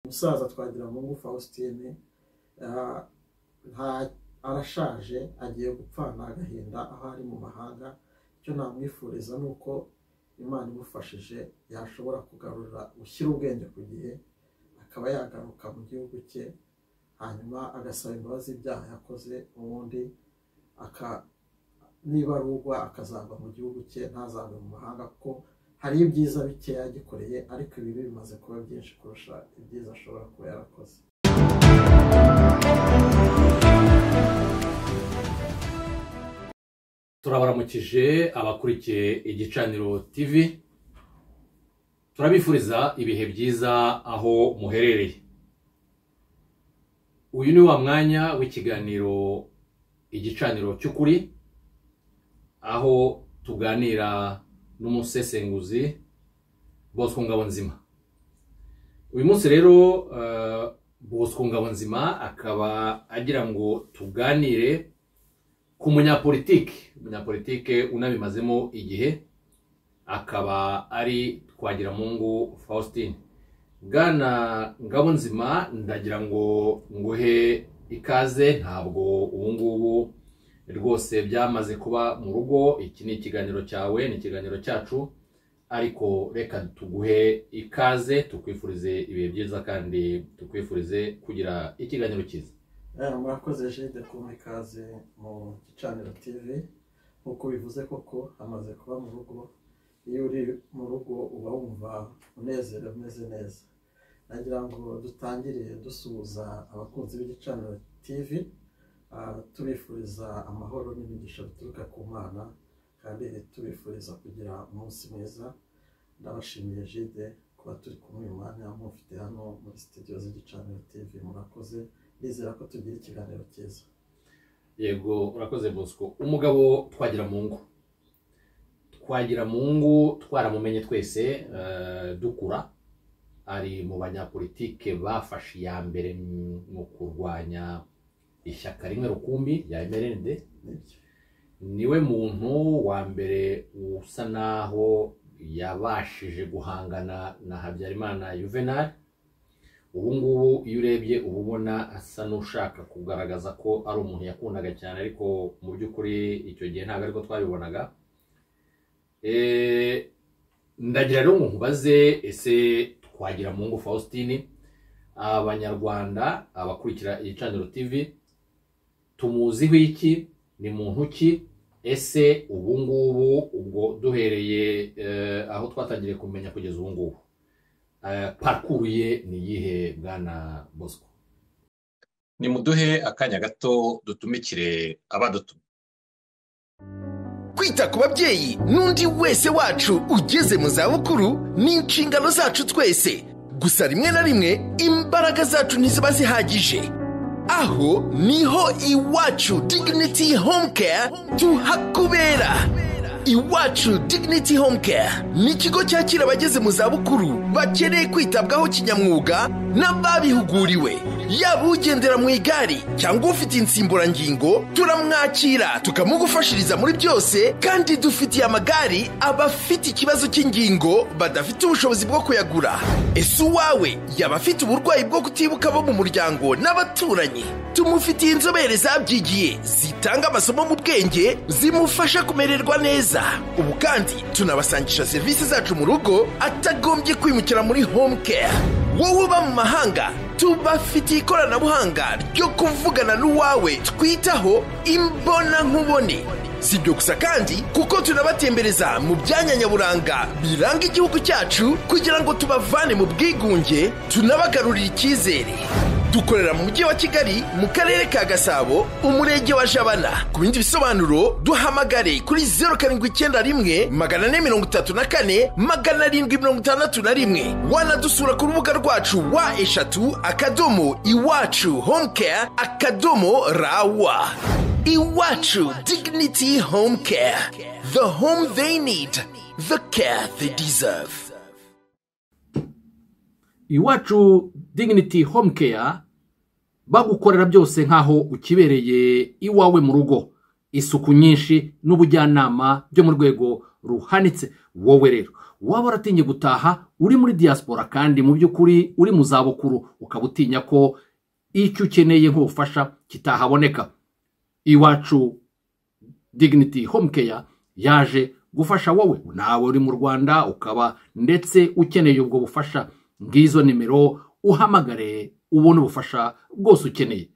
musaza twagiramungu faustin arashaje agiye gupfana agahinda aho ari mu mahanga icyo namwifuriza ni uko imana imufashije yashobora kugarura gushyira ubwenge ku gihe akaba yagaruka mu gihugu cye hanyuma agasaba imbabazi ibyaha yakoze ubundi niba arugwa akazava mu gihugu cye ntazave mu mahanga kuko hari ibyiza bikeya yagikoreye ariko ibibi bimaze kuba byinshi kurusha ibyiza ashobora kuba yarakoze turabaramukije abakurikiye igicaniro tv turabifuriza ibihe byiza aho muherereye uyu ni wa mwanya w'ikiganiro igicaniro cy'ukuri aho tuganira n'umusesenguzi bosco ngabonzima uyu munsi rero bosco ngabonzima akaba agira ngo tuganire ku munyapolitiki umunyapolitike unabimazemo igihe akaba ari twagiramungu faustin bwana ngabonzima ndagira ngo nguhe ikaze ntabwo ubu ngubu rwose byamaze kuba mu rugo iki ni ikiganiro cyawe ni ikiganiro cyacu ariko reka tuguhe ikaze tukwifurize ibihe byiza kandi tukwifurize kugira ikiganiro cyiza murakoze jide kuba ikaze mu gicaniro tv nk'uko bivuze koko hamaze kuba mu rugo iyo uri mu rugo uba wumva unezerewe umeze neza nagira ngo dutangire dusuhuza abakunzi b'igicaniro tv tubifuriza amahoro n'imigisha bituruka ku mwana kandi tubifuriza kugira umunsi mwiza ndabashimiye jide kuba turi kumwe uyu mwanya mufite hano muri sitidiyo z'igicaniro tv murakoze nizera ko tugira ikiganiro cyiza yego urakoze bosco umugabo twagira mu ngo twagira mu ngo twaramumenye twese dukura ari mu banyapolitike bafashe iya mbere mu kurwanya ishyaka rimwe rukumbi rya mrnd niwe muntu wa mbere usa naho yabashije guhangana na habyarimana yuvenal ubu ngubu iyo urebye uba ubona asa n'ushaka kugaragaza ko ari umuntu yakundaga cyane ariko mu by'ukuri icyo gihe ntabwo ariko twabibonaga ndagira rero ngo nkubaze ese twagira mu ngo faustin abanyarwanda abakurikira igicaniro tv tumuziho iki ni muntu ki ese ubu ngubu ubwo duhereye aho twatangiriye kumenya kugeza ubu ngubu parukuruye ni iyihe bwana bosco nimuduhe akanya gato dutumikire abadutuma kwita ku babyeyi n'undi wese wacu ugeze mu zabukuru ni inshingano zacu twese gusa rimwe na rimwe imbaraga zacu ntiziba zihagije aho niho iwacu dignity home care tuhakubera iwacu dignity home care ni ikigo cyakira abageze mu zabukuru bakeneye kwitabwaho kinyamwuga n'ababihuguriwe yaba ugendera mu igare cyangwa ufite insimburangingo turamwakira tukamugufashiriza muri byose kandi dufitiye amagare abafite ikibazo cy'ingingo badafite ubushobozi bwo kuyagura ese uwawe yaba afite uburwayi bwo kutibuka bo mu muryango n'abaturanyi tumufitiye inzobere zabyigiye zitanga amasomo mu bwenge zimufasha kumererwa neza ubu kandi tunabasangisha serivisi zacu mu rugo atagombye kwimukira muri home care wowe uba mu mahanga tubafitiye ikoranabuhanga ryo kuvugana n'uwawe twitaho imbonankubone si ibyo gusa kandi kuko tunabatembereza mu byanya nyaburanga biranga igihugu cyacu kugira ngo tubavane mu bwigunge tunabagarurire icyizere dukorera mu mujyi wa kigali mu karere ka gasabo umurenge wa jabana ku bindi bisobanuro duhamagare kuri zeru karindwi icyenda rimwe magana ane mirongo itatu na kane magana arindwi mirongo itandatu na rimwe wanadusura ku rubuga rwacu wa eshatu akadomo iwacu home care akadomo rawa iwacu dignity home care the home they need the care they deserve iwacu dignity home care bagukorera byose nk'aho ukibereye iwawe mu rugo isuku nyinshi n'ubujyanama byo mu rwego ruhanitse wowe rero waba waratinye gutaha uri muri diaspora kandi mu by'ukuri uri mu zabukuru ukaba utinya ko icyo ukeneye nk'ubufasha kitahaboneka iwacu dignity home care yaje gufasha wowe nawe uri mu rwanda ukaba ndetse ukeneye ubwo bufasha ngizo nimero uhamagare ubone ubufasha bwose ukeneye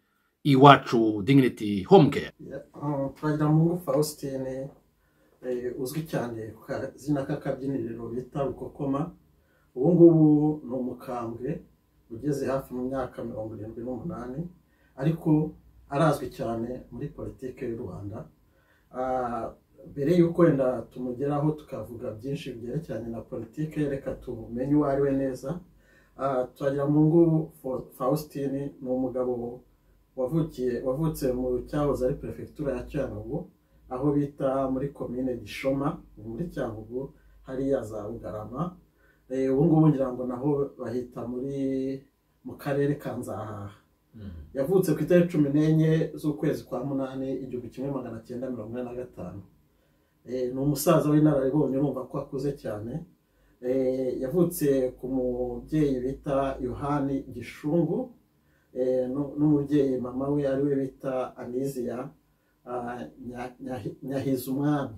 iwacu dignity home care twagiramungu faustin eh, uzwi cyane ku kazina k'akabyiniriro bita rukokoma ubu ngubu ni umukambwe ugeze hafi mu myaka mirongo irindwi n'umunani ariko arazwi cyane muri politiki y'u rwanda Ah, mbere y'uko wenda tumugeraho tukavuga byinshi byerekeranye na politiki reka tumenye uwo ari we neza twagiramungu faustin ni umugabo wavukiye wavutse mu cyahoze ari perefegitura ya cyangugu aho bita muri komine gishoma ni muri cyangugu hariya za bugarama Eh, ubu ngubu ngira ngo naho bahita muri mu karere ka nzahaha yavutse ku itariki cumi n'enye z'ukwezi kwa munani igihumbi kimwe magana cyenda mirongo ine na gatanu Eh, ni umusaza w'inararibonye urumva ko akuze cyane Eh, yavutse ku mubyeyi bita yohani gishungu Eh, nu- n'umubyeyi mama we ari we bita anisiya nyahiza umwami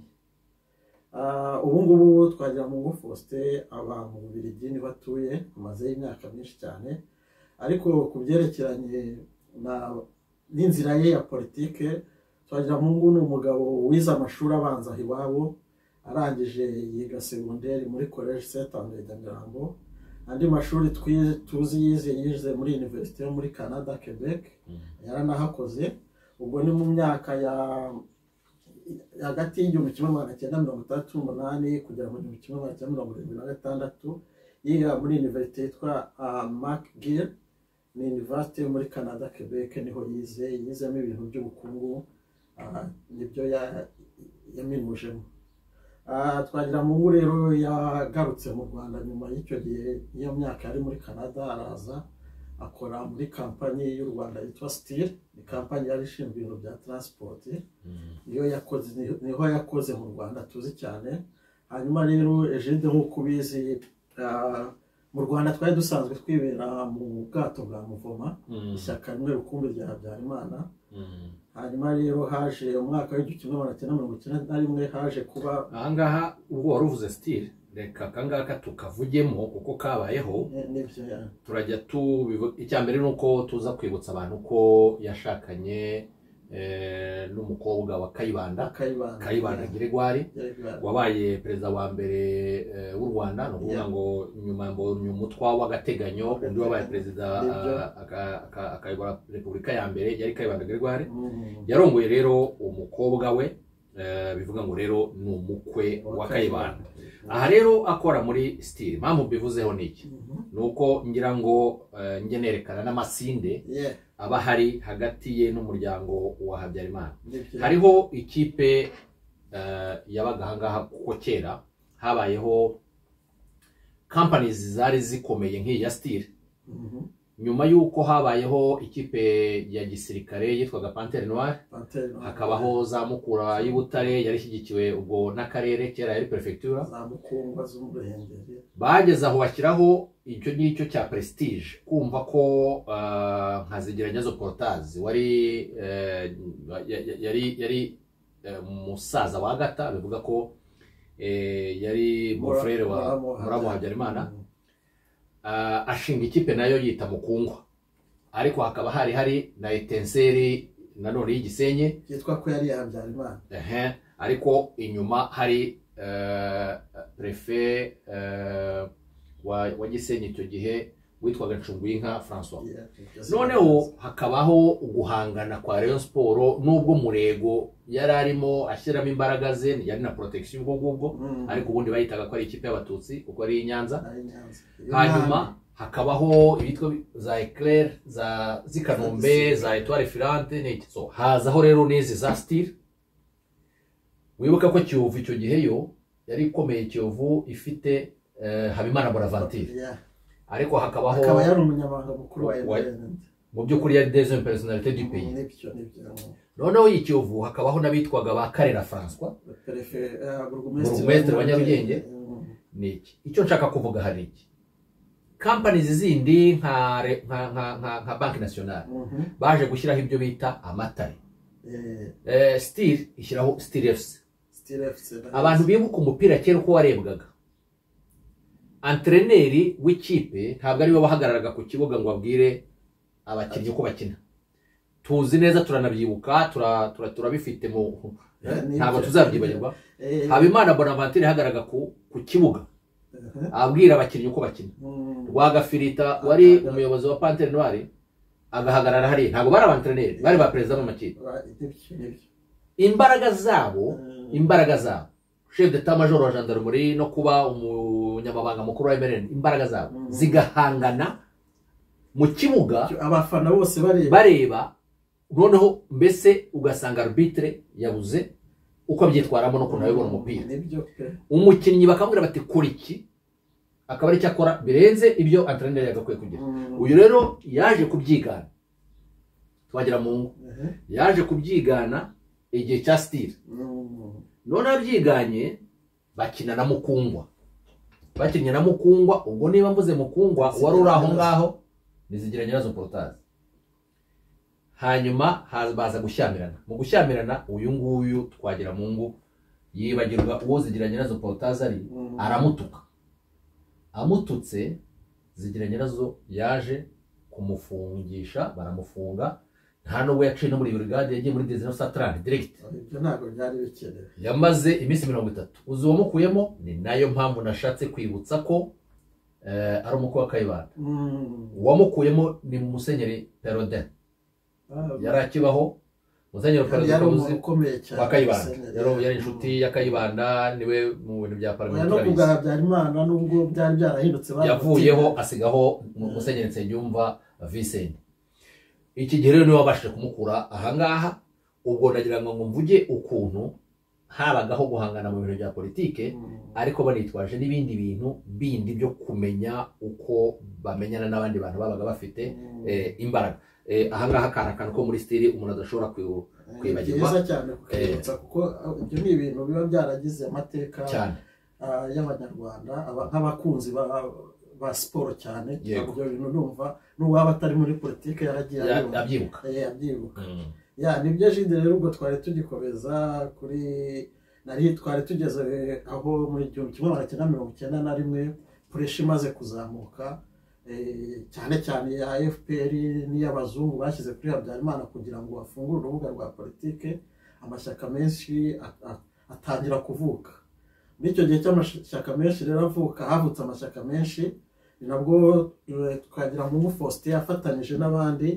Ah, ubu ngubu twagira mu ngufoste aba mu bubirigi niho atuye amazeyo imyaka myinshi cyane ariko ku byerekeranye na- n'inzira ye ya politike twagiramungu ni umugabo wize amashuri abanza aha iwabo arangije yiga segonderi muri college saint andre nyamirambo andi mashuri twize tuzi yize yize muri universite yo muri canada quebec yaranahakoze ubwo ni mu myaka ya hagati y'igihumbi kimwe magana cyenda mirongo itandatu n'umunani kugera mu gihumbi kimwe magana cyenda mirongo irindwi na gatandatu yiga muri universite yitwa macgill ni universite yo muri canada quebec niho yize yizemo ibintu by'ubukungu ah, nibyo ya- yaminujemo Ah, twagiramungu rero yagarutse mu rwanda nyuma y'icyo gihe iyo myaka yari muri canada araza akora muri kampanyi y'u rwanda yitwa steel ni kampanyi yari ishinzwe ibintu bya transport niyo yakoze ni- niho yakoze mu rwanda tuzi cyane hanyuma rero ejide nk'uko ubizi ah, mu rwanda twari dusanzwe twibera mu bwato bwa muvoma ishyaka rimwe rukumbi rya habyarimana hanyuma rero haje umwaka w'igihumbi kimwe magana cyenda mirongo icyenda na rimwe haje kuba ahangaha ubwo wari uvuze sitire reka akangaka tukavugemo kuko kabayeho ni- nibyo ya- turajya tubivu icya mbere ni uko tuza kwibutsa abantu ko yashakanye eh, n'umukobwa wa kayibanda akayibanda kayibanda giregwari Kayibanda. wabaye perezida wa mbere eh, w'u rwanda ni ukuvuga Yeah. ngo nyuma mbonye umutwa w'agateganyo undi wabaye perezida Nibyo. ah, aka- aka- akayobora repubulika ya mbere yari kayibanda gregoire Mm. yarongoye rero umukobwa we eh, bivuga ngo rero ni umukwe wa kayibanda aha rero akora muri sitiri impamvu mbivuzeho ni iki Mhm. ni uko ngira ngo eh, njye nerekana n'amasinde Yeah, aba ahari hagati ye n'umuryango wa habyarimana nibyo. hariho ikipe eh, yabaga ahangaha kuko kera habayeho companies zari zikomeye nk'iyi ya steel Mhm. nyuma y'uko habayeho ikipe ya gisirikare yitwaga pantere noire Pantene. hakabaho za mukura y'ubutare yari ishyigikiwe ubwo n'akarere kera yari perefegitura za mukungwa z'umurengeri bageze aho bashyiraho icyo ngicyo cya prestige kumva ko eh, nka zigeranyezo porotazi wari eh, ya- ya- yari yari eh, umusaza wa agata bivuga ko eh, yari mufurere wa Muramu- muramu wa habyarimana Ah, ashinga ikipe nayo yita mukungwa ariko hakaba hari hari na etenseri nanone y'igisenye byitwa ko yari yabyarimana ehe ariko inyuma hari eh, prefe eh, wa wa gisenyi icyo gihe witwaga ncungwinka francois Yeah, nibyo noneho hakabaho guhangana kwa rayon siporo n'ubwo murego yari arimo ashyiramo imbaraga ze yari na protection ubwo ngubwo Mm. ariko ubundi bayitaga ko ari ikipe y'abatutsi kuko ari iy'i nyanza ari Nyanza. hanyuma hakabaho ibitwa za eclair za zikanombe za etoile filante n'iki so hazaho rero n'izi za steel wibuka ko kiyovu icyo gihe yo yari ikomeye kiyovu ifite eh, habimana bonaventure Yeah. ariko hakabaho akaba yari umunyamabanga mukuru wa Wa- mdn mu by'ukuri yari deuxième personnalité du pays nibyo nibyo noneho iyi kiyovu hakabaho n'abitwaga ba karera francois perefe Burugumesitiri wa Nyarugenge? ni iki icyo nshaka kuvuga hari iki kampanizi zindi nka re- nka nka nka, nka banki nasiyonari baje gushyiraho ibyo bita amatare eh, stili ishyiraho stili efuse abantu bibuka umupira kera uko warebwaga antreneri w'ikipe ntabwo ariwe wahagararaga ku kibuga ngo abwire abakinnyi uko bakina tuzi neza turanabyibuka tura- tura- turabifite mu ntabwo tuzabyibagirwa habimana bonaventure yahagaraga ku ku kibuga abwira abakinnyi uko bakina rwagafirita wari umuyobozi wa pantere noire agahagarara hariya ntabwo bari abantreneri bari ba perezida b'amakipe imbaraga zabo imbaraga zabo chef d'etat major wa gendarmerie no kuba umunyamabanga mukuru wa mrn imbaraga zabo Mhm. zigahangana mu kibuga abafana bose bareba bareba noneho mbese ugasanga arbitre yabuze uko abyitwaramo no kunabibona umupira nibyo pe umukinnyi bakamubwira bati kora iki akaba ari icyo akora birenze ibyo antreneri yagakwiye kugira uyu rero yaje kubyigana twagira mu ngo Ehe. yaje kubyigana igihe cya sitire Mm. none abyiganye bakina na mukungwa bakinnye na mukungwa ubwo niba mvuze mukungwa Ntizigira wari uri aho nyirazo. ngaho nizigira nyirazo porotazi hanyuma haza- baza gushyamirana mu gushyamirana uyu nguyu twagira mu ngo yibagirwa uwo zigira nyirazo porotazi ari Mm. aramutuka amututse zigira nyirazo yaje kumufungisha baramufunga nta n'ubwo yaciye no muri burigade yagiye muri dezino satarani diregiti ibyo ntabwo byari bikenewe yamaze iminsi mirongo itatu uzi uwamukuyemo ni nayo mpamvu nashatse kwibutsa ko eh, ari umukwe wa kayibanda Mm. uwamukuyemo ni musenyeri perodin Ah, yari akibaho musenyeri yari perodin umuntu uzi ukomeye cyane wa kayibanda Musenyeri. yari yari inshuti ya kayibanda niwe mu bintu bya Oya, no parliamentari kubwa habyarimana nubwo byari byarahindutse yavuyeho asigaho mu- musenyeri nsengiyumva visenti iki gihe rero niwe wabashije kumukura ahangaha ubwo ndagira ngo mvuge ukuntu habagaho guhangana mu bintu bya politike Mm. ariko banitwaje n'ibindi bintu bindi byo kumenya uko bamenyana n'abandi bantu babaga bafite Mm. eh, imbaraga Eh, ahangaha kari akantu ko muri stili umuntu adashobora kwibu Eh, kwibagirwa. byiza cyane kukibutsa kuko ah, ibyo ni ibintu biba byaragize amateka cyane ah, y'abanyarwanda aba- nk'abakunzi ba- ba siporo cyane Yego. ibyo bintu numva n'uwaba atari muri politiki yaragiye Ya- abibona. abyibuka Eh, abyibuka Mm. ya nibyo jide rero ubwo twari tugikomeza kuri nari twari tugeze aho mu gihumbi kimwe magana cyenda mirongo icyenda na rimwe pureshi imaze kuzamuka eh, cyane cyane ya fpr n'iy'abazungu bashyize kuri habyarimana kugira ngo bafungure urubuga rwa politike amashyaka menshi a- a- atangira kuvuka muri icyo gihe cy'amashyaka menshi rero avuka havutse amashyaka menshi ni nabwo eh, twagira mu faustin afatanyije n'abandi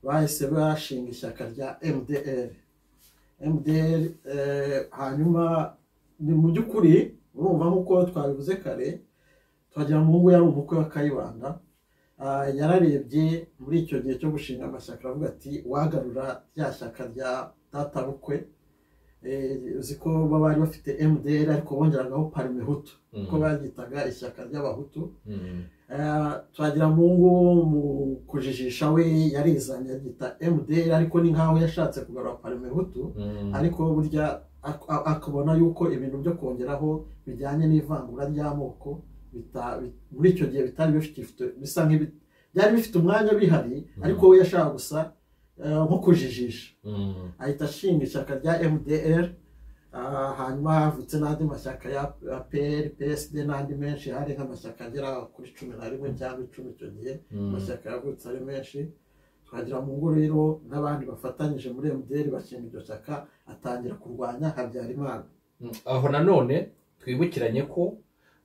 bahise bashinga ishyaka rya mdr mdr eh, hanyuma ni mu by'ukuri urumva nk'uko twabivuze kare twagira muhungu yari umukwe wa kayibanda Ah, yararebye muri icyo gihe cyo gushinga amashyaka aravuga ati wagarura rya shyaka rya databukwe Eh, uzi ko baba bari bafite mdr ariko bongeragaho parimehutu Mm. kuko baryitaga ishyaka ry'abahutu Mm. twagira mungu mu kujijisha we yarizanye agita mdr ariko ni nk'aho yashatse kugarura parime hutu Mm. ariko burya ak- a- akabona yuko ibintu byo kongeraho bijyanye n'ivangura ry'amoko bita- bi- muri icyo gihe bitari bifite- bisa nk'ibi- byari bifite umwanya bihari ariko we yashaka gusa eh, nko kujijisha Mm. ahita ashinga ishyaka rya mdr ah, hanyuma havutse n'andi mashyaka ya ya pr psd n'andi menshi hari nk'amashyaka agera kuri cumi na rimwe cyangwa icumi icyo gihe Mm. amashyaka yavutse ari menshi twagira mu ngo rero n'abandi bafatanyije muri mdr bashinga iryo shyaka atangira kurwanya habyarimana Mm. aho nanone twibukiranye ko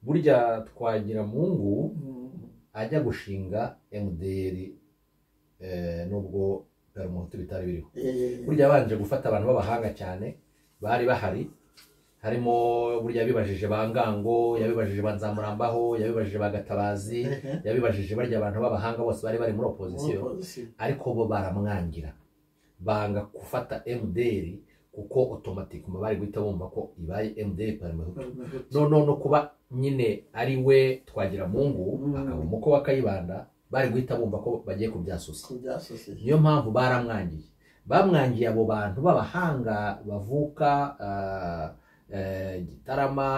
burya twagira mungu ajya gushinga mdr eh, nubwo perumuhutu bitari biriho Eh, burya yabanje gufata abantu b'abahanga cyane bari bahari harimo burya yabibajije ba ngango yabibajije ba nzamurambaho yabibajije ba gatabazi ehe, yabibajije barya abantu b'abahanga bose bari bari muri opozisiyo opozisiyo. ariko bo baramwangira banga gufata mdr kuko otomatikuma bari guhita bumva ko ibaye mdr parmehutu Parmehutu. noneho no kuba nyine ari we twagira mungu Mm. akaba umukwe wa kayibanda bari guhita bumva ko bagiye kubyasosiye kubyasosiye niyo mpamvu baramwangiye bamwangiye abo bantu b'abahanga bavuka ah, eh, gitarama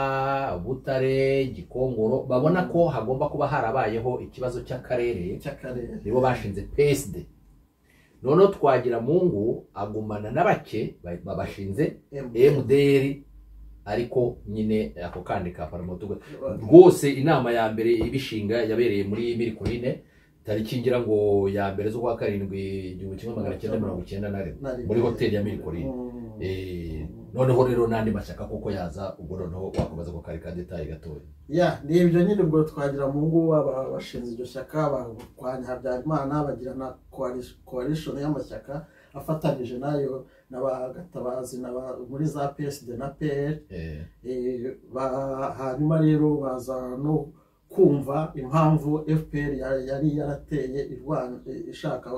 butare gikongoro babona ko hagomba kuba harabayeho ikibazo cy'akarere cy'akarere nibo bashinze psd noneho twagira mungu agumana na bake ba- babashinze mdr ariko nyine ako kandi ka paramotuga rwose inama ya mbere ibishinga yabereye muri mirikuline tariki ngira ngo ya mbere z'ukwa karindwi igihumbi kimwe magana cyenda mirongo icyenda na rimwe muri hoteli ya mirikuline Eh, noneho rero n'andi mashyaka kuko yaza ubwo noneho wakomeza ku kari ka detaye gatoya ya ni ibyo nyine ubwo twagira mu ngo baba bashinze iryo shyaka barwanya habyarimana bagira na coalition y'amashyaka afatanyije nayo n'abagatabazi n'aba- muri za psd na pl Eh, Eh, ba- hanyuma rero baza no kumva impamvu fpr ya- yari yarateye irwana- eh, ishaka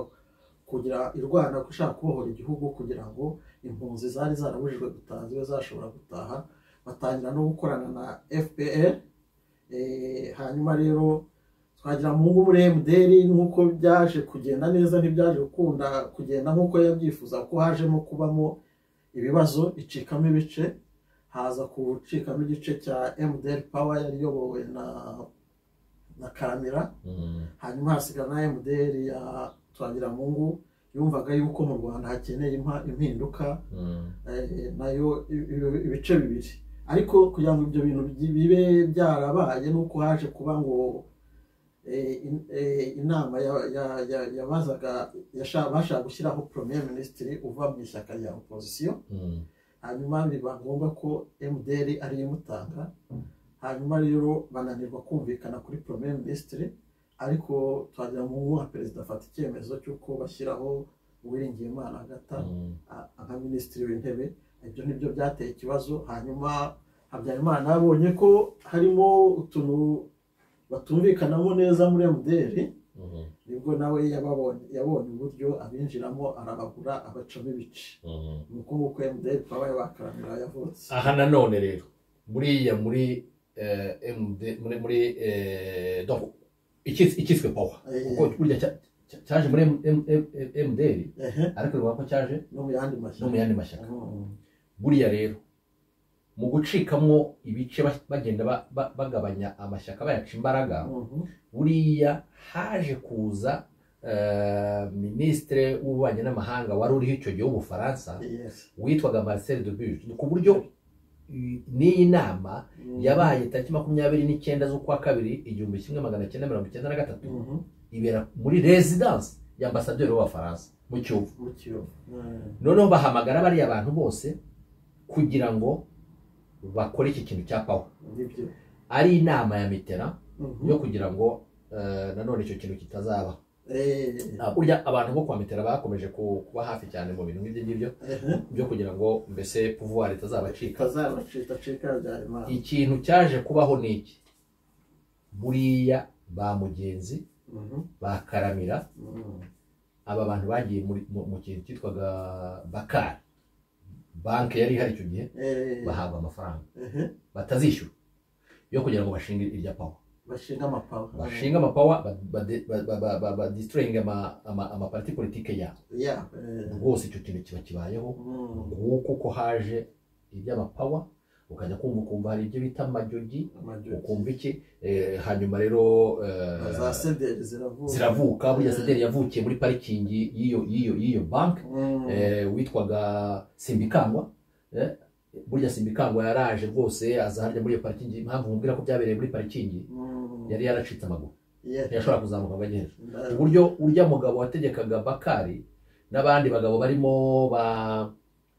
kugira irwana ishaka kubohora igihugu kugira ngo impunzi zari zarabujijwe gutaha zibe zashobora gutaha batangira no gukorana na fpr Eh, hanyuma rero twagira mungu muri mdr nk'uko byaje kugenda neza ntibyaje gukunda kugenda nk'uko yabyifuza ko hajemo kubamo ibibazo icikamo ibice haza gucikamo igice cya MDR Power yari iyobowe na na Karamira mm, hanyuma hasigara na MDR ya Twagiramungu yumvaga yuko mu Rwanda hakeneye impa- impinduka mm, eh, nayo i- i- ibice bibiri ariko kugira ngo ibyo bintu bi- bibe byarabaye nuko haje kuba ngo eh, in- eh, inama ya- ya- ya- yabazaga yasha- bashaka gushyiraho premier minisitiri uva mu ishyaka rya opposition mm, hanyuma biba ngombwa ko mdr ariyo imutanga hanyuma rero bananirwa kumvikana kuri premier minisitiri ariko twagira mu nka perezida afata icyemezo cy'uko bashyiraho uwiringiyimana agata mm. a- nka minisitiri w'intebe ibyo nibyo byateye ikibazo hanyuma habyarimana abonye ko harimo utuntu batumvikanamo neza muri mdr Mhm, nibwo nawe yababonye yabonye uburyo abinjiramo arabagura abacamo ibice mhm. ni uko nguko mdr wabaye bakaramira yavutse aha nanone rero buriya muri eh, MD muri muri eh, donc ikis- ikiswe power kuko burya cya- cya- cyaje muri M- M- M- mdr ehe ariko bivuga ko cyaje no mu yandi mashya no mu yandi mashyaka buriya rero mu gucikamo ibice ba- bagenda ba- ba- bagabanya amashyaka bayaca imbaraga buriya haje kuza eh, minisitire w'ububanyi n'amahanga wari uriho icyo gihe w'ubufaransa witwaga marcel dubuge ku buryo i- n'iyi nama yabaye tariki makumyabiri n'icyenda z'ukwa kabiri igihumbi kimwe magana cyenda mirongo icyenda na gatatu ibera muri rezidansi ya ambasaderi w'abafaransa mu kiyovu mu kiyovu noneho bahamagara bariya bantu bose kugira ngo bakore iki kintu cya pawa nibyo ari inama ya mitera Mhm. yo kugira ngo eh, nanone icyo kintu kitazaba Eh, burya abantu bo kwa mitera bakomeje ku- kuba hafi cyane mu bintu nk'ibyo ngibyo ehe. byo kugira ngo mbese puvuwari itazabacika itazabacitacika habyarimana ikintu cyaje kubaho ni iki buriya ba mugenzi Mhm. bakaramira Mhm. aba bantu bagiye muri- mu mu kintu cyitwaga bakari banki yari ihari icyo gihe Eh, bahabwa amafaranga ehe. batazishyura yo kugira ngo bashinge irya pawa bashinga amapawa bashinga amapawa ba- bade- ba- ba- ba- ba- badistroyinga ama- ama- amaparti politike yabo ya eh, rwose icyo kintu kiba kibayeho mhm. nguko ko haje iby'amapawa ukajya kumva ukumva hari ibyo bita amajogi Amajogi. ukumva iki eh, hanyuma rero eh, za sederi ziravuga ziravuka burya Eh. sederi yavukiye muri parikingi y'iyo y'iyo y'iyo banki Mhm. eh, witwaga simbikangwa eh, burya simbikangwa yaraje rwose aza harya muri iyo parikingi impamvu mubwira ko byabereye muri parikingi Mhm. yari yaracitse amaguru Yeah. ntiyashobora kuzamuka ngo ajye hejuru Nda- uburyo urya mugabo wategekaga bakari n'abandi bagabo barimo ba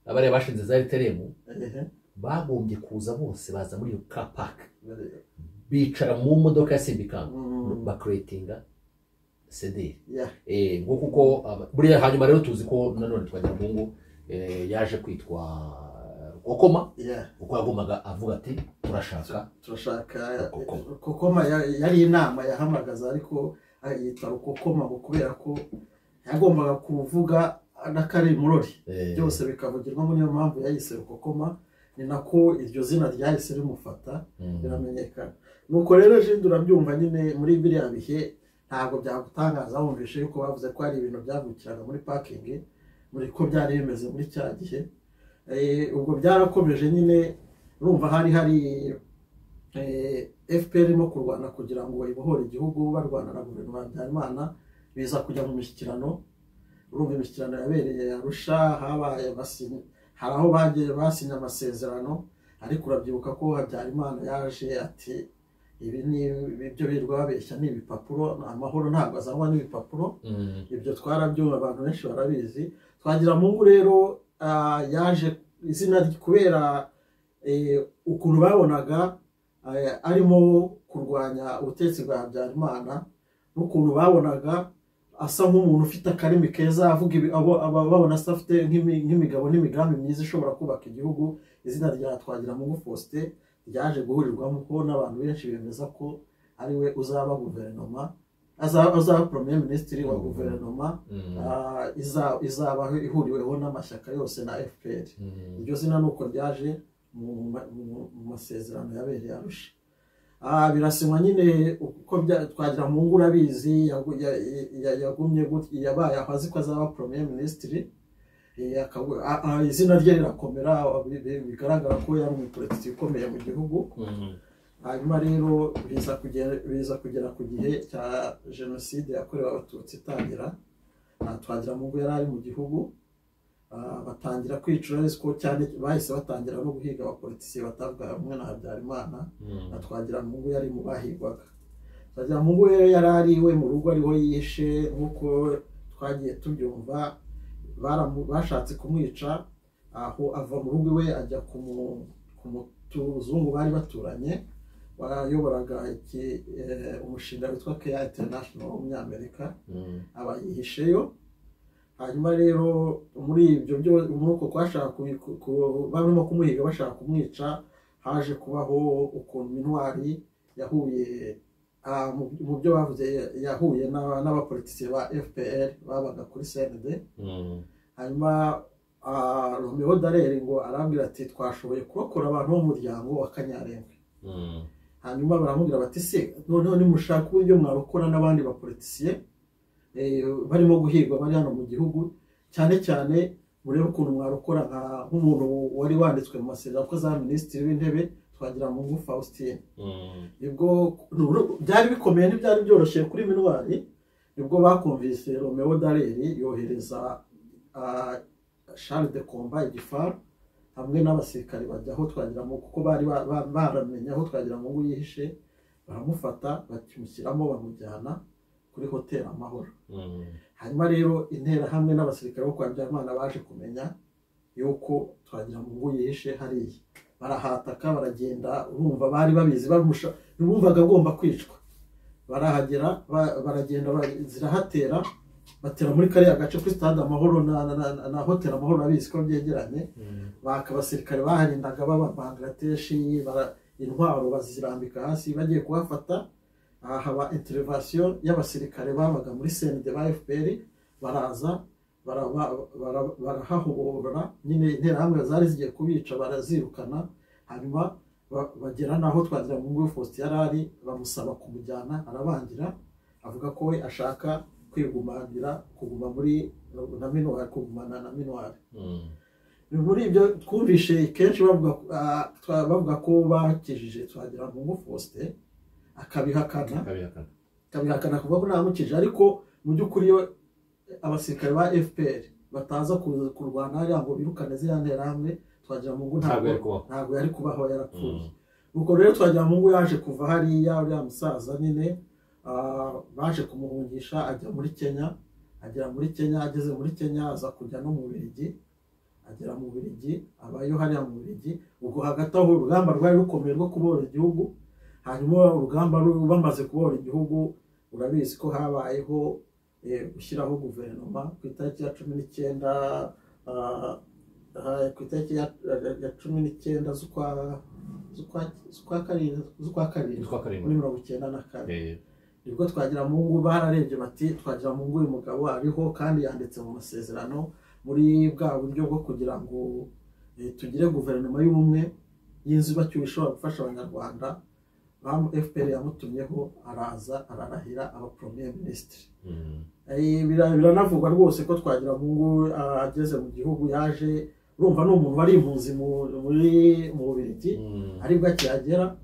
abariya bashinze za rtrm ehe. bagombye kuza bose baza muri iyo car park Bare- bicara mu modoka ya simbikanga Mhm. bakuretinga sederi Yeah. eh, ngo kuko aba- buriya hanyuma rero tuzi ko nanone twagira mungu eh, yaje kwitwa kokoma Yeah. kuko yagombaga avuga ati turashaka turashaka Rukokoma. kokoma ya- yari inama yahamagaza ariko yita rukokoma ngo kubera ko yagombaga kuvuga n'akari murori eh, byose bikavugirwamo niyo mpamvu yayise rukokoma ni nako iryo zina ryahise rimufata mm, biramenyekana nuko rero jindi urabyumva nyine muri biriya bihe ntabwo byagutangaza wumvishe yuko bavuze ko hari ibintu byavukiraga muri pakingi muri ko byari bimeze muri cya gihe Eh, ubwo byarakomeje nyine urumva hari hari fpr irimo kurwana kugira ngo bayibohore igihugu barwana na guverinoma ya habyarimana biza kujya mu mishyikirano urumva imishyikirano yabereye arusha habaye abasi- hari aho bagiye basinye amasezerano ariko urabyibuka ko habyarimana yaje ati ibi ni ibyo birirwa babeshya ni ibipapuro amahoro ntabwo azanwa n'ibipapuro Mm. ibyo twarabyumva abantu benshi barabizi twagira mungu rero ah, yaje izina rye kubera eh, ukuntu babonaga eh, arimo kurwanya ubutegetsi bwa habyarimana n'ukuntu babonaga asa nk'umuntu ufite akarimi keza avuga ibi- abo- aba- babona asa afite nk'imi- nk'imigabo n'imigambi myiza ishobora kubaka igihugu izina rya twagira mungu faustin ryaje guhurirwamo ko n'abantu benshi bemeza ko ari we uzaba guverinoma azaba azaba premier minisitiri wa Mm. guverinoma Mm. ah, iza- izaba ihuriweho n'amashyaka yose na fpr Mm. iryo zina ni uko ryaje mu ma- mu- mu masezerano yabereye arusha Ah, birasinywa nyine uko bya- twagira mu ngo urabizi yagu- ya- ya- ya- yagumye gutya yabaye aho azi ko azaba premier minisitiri Eh, akabu- a- a- izina rye rirakomera bi- bi- bigaragara ko yari umupolitiki ukomeye mu gihugu Mm. hanyuma rero biza kugera biza kugera ku gihe cya jenoside yakorewe abatutsi itangira aha twagira mu ngo yari ari mu gihugu ah, batangira kwicura ariko ko cyane bahise batangira no guhiga abapolitisi batavuga rumwe na habyarimana na Mm. twagira mu ngo yari mu bahigwaga twagira mu ngo rero yari ari iwe mu rugo ariho yishe nk'uko twagiye tubyumva baramu- bashatse kumwica aho ava mu rugo iwe ajya ku mu- ku muzungu bari baturanye wayoboraga iki- eh, umushinga witwa keya interinashono w'umunyamerika Mm. aba yihisheyo hanyuma rero muri ibyo byo muri uko kwashaka kubi- ku- ku- barimo kumuhiga bashaka kumwica haje kubaho ukuntu intwari yahuye ah, mu- mu byo bavuze yahuye n'aba- n'abapolitisi ba fpr babaga kuri cnd Mm. hanyuma ah, romeo dareri ngo arambwira ati twashoboye kurokora abantu b'umuryango wa kanyarengwe Mm. hanyuma baramubwira bati se noneho nimushaka uburyo mwarokora n'abandi bapolitisiye eh, barimo guhigwa bari hano mu gihugu cyane cyane murebe ukuntu mwarokora nka- nk'umuntu wari wanditswe mu masezerano akoze za minisitiri w'intebe twagira mu ngufu faustin Mm. nibwo nubwo- byari bikomeye ntibyari byoroshye kuri minwari nibwo bakumvise romeo dareri yohereza ah, charles de comba igifaru hamwe n'abasirikare bajya aho twagira ngo kuko bari ba- ba- baramenye aho twagira ngo yihishe baramufata bakimushyiramo bamujyana kuri hoteli amahoro Mm. hanyuma rero intera hamwe n'abasirikare bo kwa Habyarimana baje kumenya yuko twagira ngo ngo yihishe hariya barahataka baragenda urumva bari babizi bamusha bumvaga agomba kwicwa barahagera ba- baragenda ba- zirahatera batera muri kariya gace kuri stade amahoro na, na, na, na hoteli amahoro abizi ko byegeranye Mm. baka abasirikare baharindaga baba bangateshi intwaro bazirambika hasi bagiye kuhafata aha haba interivasiyo y'abasirikare babaga muri senide ba fpr baraza baraba- bara- barahahobora nyine interahamwe zari zigiye kubica barazirukana hanyuma ba- bagera n'aho twagira mu ngufu faustin yari ari bamusaba kumujyana arabangira avuga ko we ashaka kwigumanira kuguma muri na minwari kugumana na minwari Mm. muri ibyo twumvishe kenshi bavuga ah, twa- bavuga ko bakijije twagira ngo ngo faustin akabihakana Akabihakana. akabihakana kuvuga ko ntamukije ariko mu by'ukuri iyo abasirikare ba fpr bataza ku- kurwana hariya ngo birukane ziriya nterahamwe twagira ngo ngo Ntabwo ntabwo yari kubaho. ntabwo yari kubaho yarapfuye Mm. ubwo rero twagira ngo ngo yaje kuva hariya uriya musaza nyine ah, baje kumuhungisha ajya muri kenya agera muri kenya ageze muri kenya aza kujya no mu birigi agera mu birigi abayo hariya mu birigi ubwo hagati aho urugamba rwari rukomeye rwo kubohora igihugu hanyuma urugamba ru- bamaze kubohora igihugu urabizi ko habayeho eh, gushyiraho guverinoma ku itariki ya cumi n'icyenda ah, ah, ku itariki ya ya cumi n'icyenda z'ukwa z'ukwa- z'ukwa karindwi z'ukwa karindwi Yitwa muri Karindwi. mirongo icyenda na kane Eh, nibwo twagira mu ngo bararebye bati twagira mu ngo uyu mugabo ariho kandi yanditse mu masezerano muri bwa buryo bwo kugira ngo eh, tugire guverinoma y'ubumwe y'inzibacyuho ishobora gufasha abanyarwanda fpr yamutumyeho araza ararahira aba premier minisitiri Eh, bira- biranavugwa rwose ko twagira mungu ageze mu gihugu yaje urumva ni umuntu wari impunzi mu- muri mu bubirigi aribwo akihagera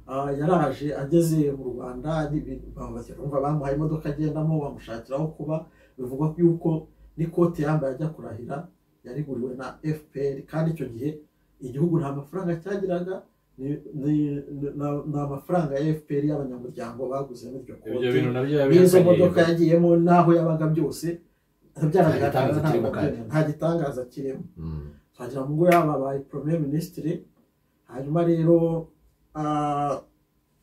ah, yaraje ageze mu rwanda n'ibi- bamubaza, urumva bamuhaye imodoka agendamo bamushakira aho kuba bivugwa yuko n'ikote yambaye ajya kurahira yariguriwe na fpr kandi icyo gihe igihugu nta mafaranga cyagiraga ni- ni- na- ni amafaranga ya fpr y'abanyamuryango baguzemo iryo kote ibyo bintu nabyo n'izo yabihakanye modoka yagiyemo n'aho yabaga byose byaragaragara Nta gitangaza kirimo kandi. nta gitangaza kirimo Mm. twagira ngo ubwo yababaye premier minisitiri hanyuma rero ah,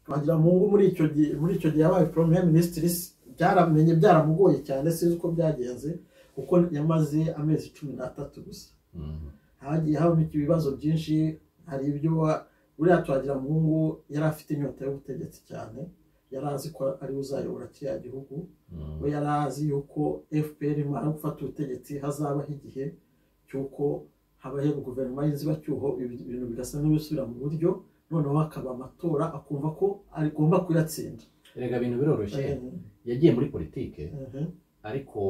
twagira ngo ubwo muri icyo gihe muri icyo gihe yabaye premier minisitiri s- byaramenye byaramugoye cyane sinzi uko byagenze kuko yamaze amezi cumi n'atatu gusa Mm. hagiye habamo ibibazo byinshi hari ibyo wa- buriya twagira muhungu yari afite inyota y'ubutegetsi cyane yari azi ko ari we uzayobora kiriya gihugu Mm. we yari azi yuko fpr imara gufata ubutegetsi hazabaho igihe cy'uko habayeho guverinoma y'inzibacyuho ibi- ibintu bigasa n'ibisubira mu buryo noneho hakaba amatora akumva ko agomba kuyatsinda erega ibintu biroroshye yagiye muri politike ariko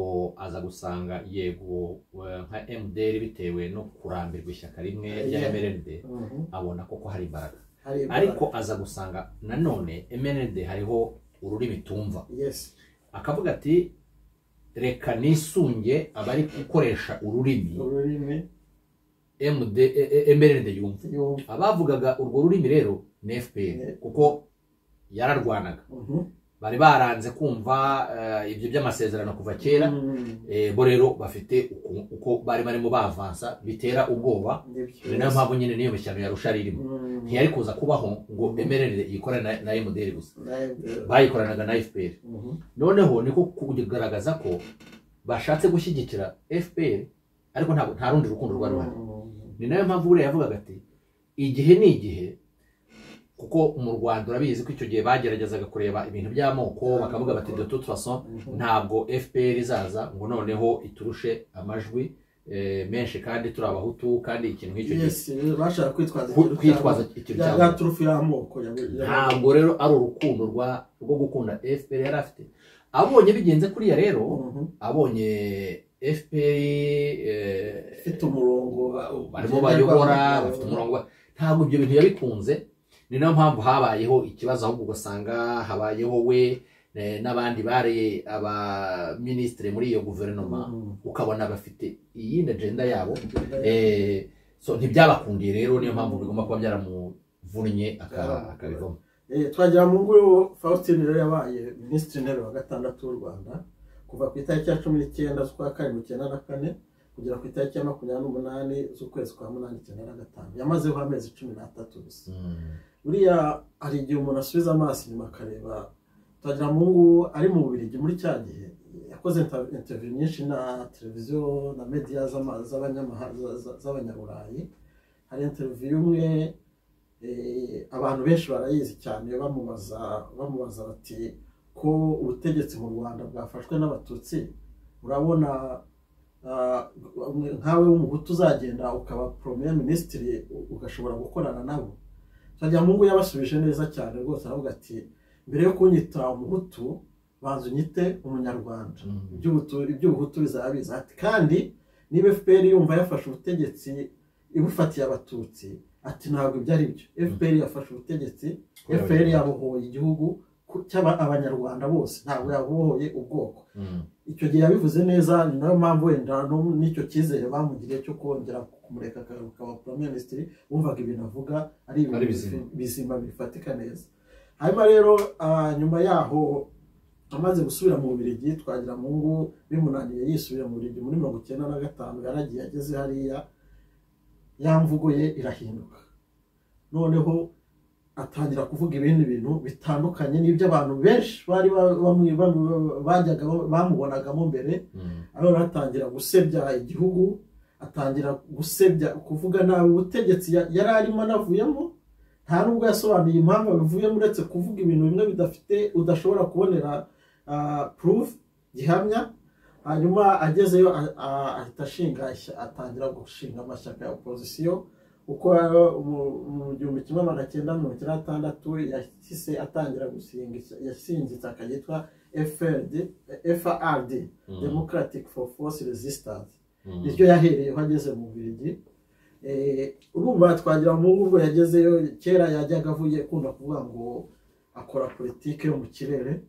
aza gusanga yego eh, nka mdr bitewe no kurambirwa ishyaka rimwe rya Yeah. mrd Mhm. abona koko hari imbaraga Hari ibara- ariko aza gusanga nanone mrd hariho ururimi tumva yes akavuga ati reka nisunge abari gukoresha ururimi ururimi MD, eh, eh, mrd yumva yumva abavugaga urwo rurimi rero ni fpr kuko yararwanaga Mhm. bari baranze kumva eh, ibyo by'amasezerano kuva kera Mhm. Eh, bo rero bafite uku- uko bari barimo bavansa bitera ubwoba Nibyo. ni nayo mpamvu nyine niyo mishyano ya rusha irimo Mhm. ntiyari kuza kubaho ngo emerere yikorane na- na mdr gusa Nawe- bayikoranaga na fpr Mhm. noneho niko kugaragaza ko bashatse gushyigikira fpr ariko ntabwo nta rundi rukundo rwari ruhari ni nayo mpamvu buriya yavugaga ati igihe ni igihe kuko mu rwanda urabizi ko icyo gihe bageragezaga kureba ibintu by'amoko bakavuga bati de toute façon ntabwo fpr izaza ngo noneho iturushe amajwi eh, menshi kandi turi abahutu kandi ikintu nk'icyo gihe Yes, bashaka kwitwaza ku- ikintu kwitwaza cyabo. ikintu Ya- cyabo ya turufu y'amoko ya- ya- ntabwo rero ari urukundo rwa rwo gukunda fpr yari afite abonye bigenze kuriya rero Mhm. abonye fpr eh, ifite umurongo barimo bayobora bafite umurongo wa- ntabwo ibyo bintu yabikunze ni nayo mpamvu habayeho ikibazo ahubwo ugasanga habayeho we eh, n'abandi bari abaminisitiri muri iyo guverinoma ukabona bafite iyindi agenda yabo Eh, so ntibyabakundiye rero niyo mpamvu bigomba kuba byaramuvunnye aka- akabivamo Eh, twagira mu ngo faustin rero yabaye minisitiri w'intebe wa gatandatu w'u rwanda kuva ku itariki ya cumi n'icyenda z'ukwa karindwi icyenda na kane kugera ku itariki ya makumyabiri n'umunani z'ukwezi kwa munani icyenda na gatanu yamazeho amezi cumi n'atatu gusa Mm. buriya hari igihe umuntu asubiza amaso inyuma akareba twagira mu ngo ari mu bubirigi muri cya gihe yakoze inter- interview nyinshi na televiziyo na media z'ama- z'abanyamaha- za- za- z'abanyaburayi hari interview imwe eh, abantu benshi barayizi cyane bamubaza bamubaza bati ko ubutegetsi mu rwanda bwafashwe n'abatutsi urabona ah, nkawe w'umuhutu uzagenda ukaba premier minisitiri u- ugashobora gukorana nabo Twagiramungu yabasubije neza cyane rwose aravuga ati mbere yo kunyita umuhutu banza unyite umunyarwanda Mm. iby'ubutu- iby'ubuhutu bizaba biza ati kandi niba fpr yumva yafashe ubutegetsi ibufatiye abatutsi ati ntabwo ibyo ari byo fpr yafashe ubutegetsi Kubera fpr Abanyarwanda. yabohoye igihugu ku- cy'aba- abanyarwanda bose ntabwo yabohoye ubwoko Mm. icyo gihe yabivuze neza ni nayo mpamvu wenda no- n'icyo cyizere bamugiriye cyo kongera kumureka akagaruka wa prime minisitiri wumvaga ibintu avuga ari Ari ibintu bizima. bifi- bizima bifatika neza hanyuma rero ah, nyuma yaho amaze gusubira mu bubirigi twagira mu ngo bimunaniye yisubira mu bubirigi muri mirongo icyenda na gatanu yaragiye ageze hariya ya mvugo ye irahinduka noneho atangira kuvuga ibindi bintu bitandukanye n'ibyo abantu benshi bari ba- bamwe- bamwe- bajyaga bamubonagamo mbere Mm. arora atangira gusebya igihugu atangira gusebya kuvuga nabi ubutegetsi ya- yari arimo anavuyemo nta nubwo yasobanuye impamvu abivuyemo uretse kuvuga ibintu bimwe bidafite udashobora kubonera proof gihamya hanyuma agezeyo a- a- ahita ashinga ishya- atangira gushinga amashyaka ya opozisiyo uko mu- mu gihumbi kimwe magana cyenda mirongo icyenda na gatandatu yahise atangira gusinga icya- yashinze ishyaka ryitwa FRD FRD Democratic for Force Resistance niryo yahereyeho ageze mu Bubiligi Eh, urumva twagira mu ubwo yagezeyo kera yajyaga avuye akunda kuvuga ngo akora politike yo mu kirere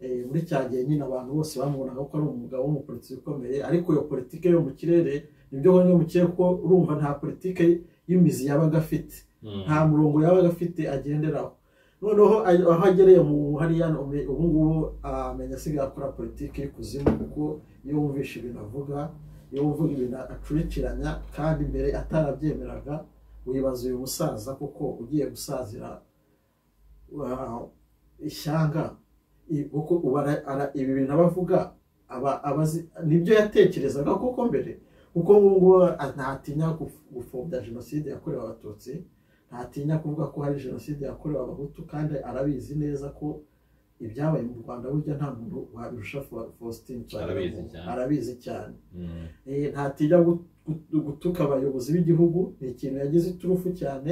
Eh, muri cya gihe nyine abantu bose bamubonaga ko ari umugabo w'umupolitiki ukomeye ariko iyo politike yo mu kirere nibyo bamwe mu kirere ko urumva nta politike y'imizi yabaga afite nta murongo yabaga afite agenderaho noneho ayo- aho agereye mu hariya ume- ubu ngubu amenya asigaye akora politiki y'ikuzimu kuko iyo wumvishe ibintu avuga iyo wumvuga ibintu acurikiranya kandi mbere atarabyemeraga wibaza uyu musaza kuko ugiye gusazira uh, ishyanga i- kuko ubu ara- ara- ibi bintu aba avuga aba- aba azi- nibyo yatekerezaga koko mbere kuko ngubu ntatinya guf- gupfobya jenoside yakorewe abatutsi ntatinya kuvuga ko hari jenoside yakorewe abahutu kandi arabizi neza ko ibyabaye mu rwanda burya nta muntu wabirusha Fa- faustin Arabizi Twagiramungu. cyane. arabizi cyane Eh, ntatinya gu- gu- gutuka abayobozi b'igihugu ni ikintu yagize iturufu cyane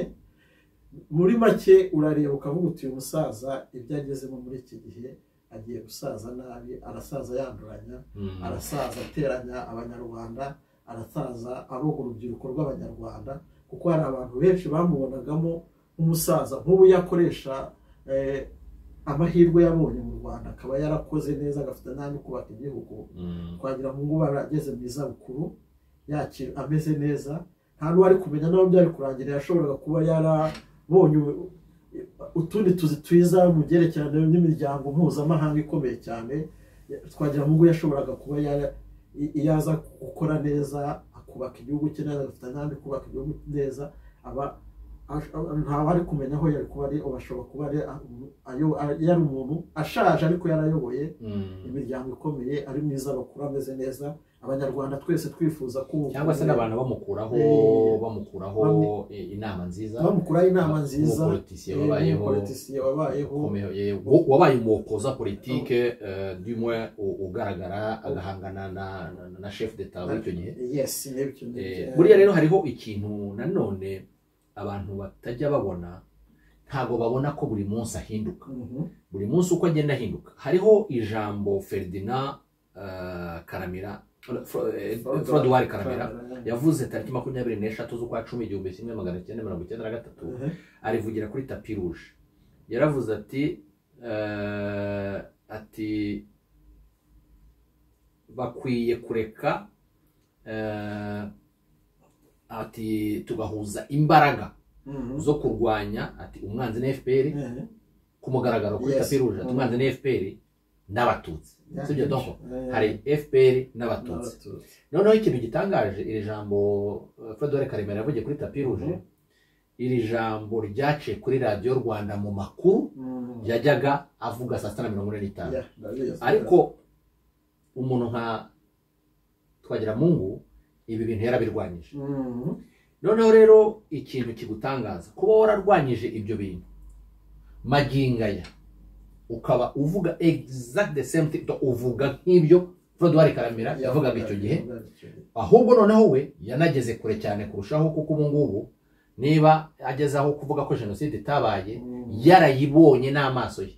muri make urareba ukavuga uti uyu musaza ibyo agezemo muri iki gihe agiye gusaza nabi arasaza yanduranya arasaza ateranya abanyarwanda arasaza aroga urubyiruko rw'abanyarwanda kuko hari abantu benshi bamubonagamo nk'umusaza nk'ubu yakoresha eh, amahirwe yabonye mu rwanda akaba yarakoze neza agafite n'ayo kubaka igihugu twagira mu ngo barageze mu izabukuru yakira ameze neza nta n'uwari kumenya n'aho byari kurangira yashoboraga kuba yarabonye u- utundi tuzi twiza mu byerekeranye n'imiryango mpuzamahanga ikomeye cyane twagira mu ngo yashoboraga kuba yara- i- iyo aza gukora neza akubaka igihugu cye neza agafata n'andi kubaka igihugu neza aba ash- a- ntawari kumenya aho yari kuba ari ubu ashobora kuba ari ayo- yari umuntu ashaje ariko yarayoboye imiryango ikomeye ari myiza bakuru ameze neza abanyarwanda twese twifuza ko cyangwa se n'abantu bamukuraho Eh, bamukuraho eh, inama nziza bamukuraho inama nziza umupolitisiye eh, wabayeho n'umupolitisiye wabayeho ukomeye, eh, wo- wabaye umuwokoza politike eh, dumwe u- ugaragara agahangana na na- na chef d'etat w'icyo gihe yes n'ibyo Eh, buriya rero hariho ikintu nanone abantu batajya babona ntabwo babona ko buri munsi ahinduka Mhm. buri munsi uko agenda ahinduka hariho ijambo ferdina karamira frodwari karamira yavuze tariki makumyabiri n'eshatu z'ukwa cumi igihumbi kimwe magana cyenda mirongo icyenda na gatatu Mhm. arivugira kuri tapi ruje yaravuze ati eh, ati bakwiye kureka eh, ati tugahuza imbaraga Mhm. zo kurwanya ati umwanzi ni fpr Eh, ku mugaragaro kuri Yes. tapi ruje ati Mhm. umwanzi ni fpr n'abatutsi Yeah. sibyo donko Eh, hari fpr n'abatutsi n'abatutsi. noneho ikintu gitangaje iri jambo eh, fedore karemera yavugiye kuri tapi ruje Mhm. iri jambo ryaciye kuri radiyo rwanda mu makuru Mhm. yajyaga avuga saa sita na mirongo ine n'itanu Yeah, ndabizi. ariko umuntu nka twagiramungu ibi bintu yarabirwanyije Mhm. noneho rero ikintu kigutangaza kuba wararwanyije ibyo bintu magingaya ukaba uvuga exact the same thing uvuga nk'ibyo fedore karamira yavugaga icyo gihe Yavugaga icyo gihe. ahubwo noneho we yanageze kure cyane kurushaho kuko ubu ngubu niba ageze aho kuvuga ko jenoside itabaye Mhm. yarayibonye n'amaso ye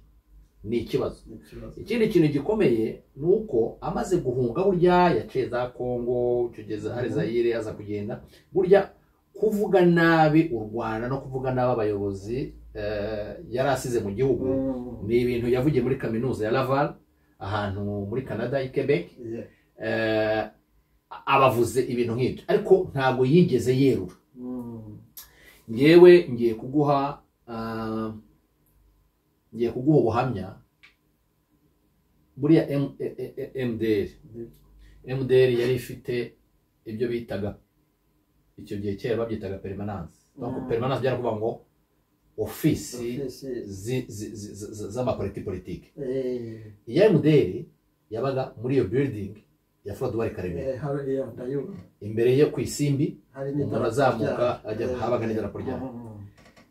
ni ikibazo Ni ikibazo. ikindi kintu gikomeye ni uko amaze guhunga burya yaciye za kongo tugeze hari zayire aza kugenda burya kuvuga nabi u rwanda no kuvuga nabi abayobozi eh, yari asize mu gihugu Mhm. ni ibintu yavugiye muri kaminuza ya laval ahantu muri canada i quebec Yeah. eh, abavuze ibintu nk'ibyo ariko ntabwo yigeze yerura Mhm. ngewe ngiye kuguha ah, ngiye kuguha ubuhamya buriya M- e- e- e- mdr mdr yari ifite ibyo bitaga icyo gihe kera babyitaga perimanance donc Mm. perimanance byari kuvuga ngo ofisi Ofisi. zi- zi- zi- zi- zi- z'amapariti politiki Eh, iya mdr yabaga muri iyo building ya frodwari karemera eh, hari- yeah, ndayumva. imbere yo ku isimbi hari umuntu n'idarapo azamuka ryayo. ajya Eh, habaga n'idarapo ryayo. mhm.